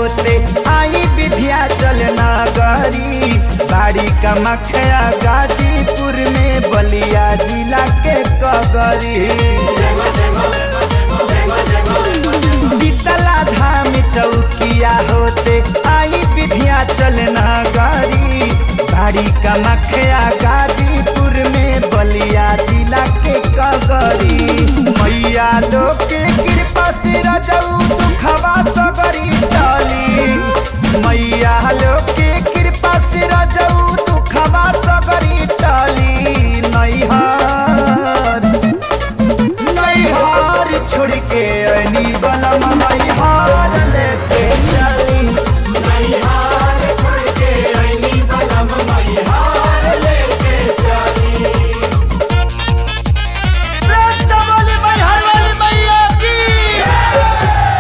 होते आई विधिया चल नगरी बाड़ी का मखया गाजीपुर में बलिया जिला के कगरी शीतला धाम चौकिया होते आई विधिया चल नगरी बाड़ी का मखया गाजीपुर में बलिया जिला के कगरी मैया लोग के कृपा से रजऊ दुखवा सगरी टली मैया लोग के कृपा से रजऊ दुखवा सगरी टली नैहर नैहर छोड़ के अनी बलम नैहर लेके चली वाली मैहर वाली मैया की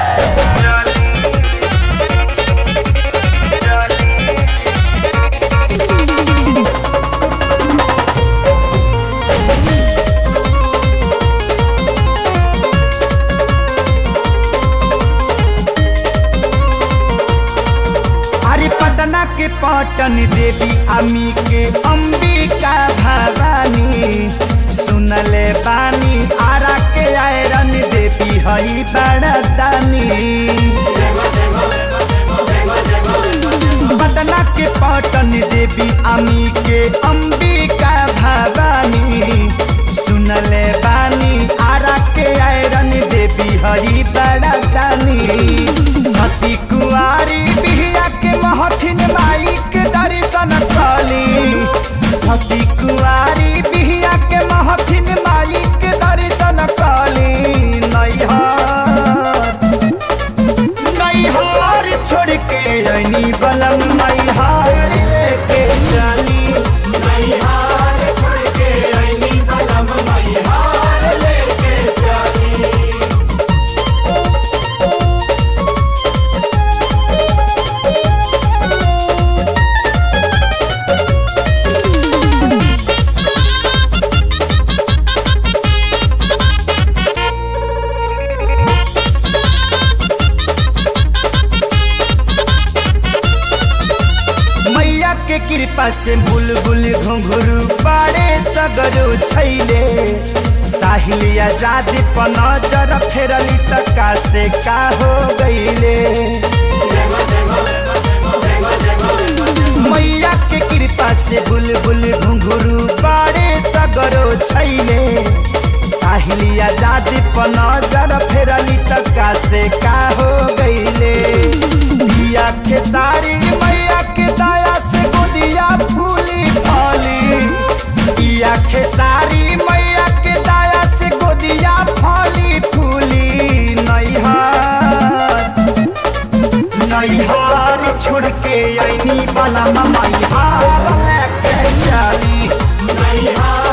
अरे पटना के पटन देवी अमी के अंबिका भवानी सुनले बानी आरा के आयरन देवी हई बड़दानी पटना के पटन देवी अमी के अंबिका भवानी सुनले बानी आरा के आयरन देवी हई बड़दानी सती कुआरी बिहिया के महथिन माई के दर्शन कली सती कुआरी बिहिया के महथिन माई के दर्शन कली नैहर नैहर छोड़ के अनी बलम नैहर लेके चली मैया के कृपा से बुलबुल घुंघरू पाड़े सगरो छैले साहिल आजाद पर नजर फेरली त का से का हो गईले मैया के कृपा से बुलबुल घुंघरू पाड़े सगरो छैले साहिल आजाद पर नजर फेरली त का से का हो गईले पिया के सारी मैया के दया से गोदिया फूली फली पिया के सारी मैया के दया से गोदिया फली फूली नैहर नैहर छोड़ के अनी बला मैहर लेके चली मैहर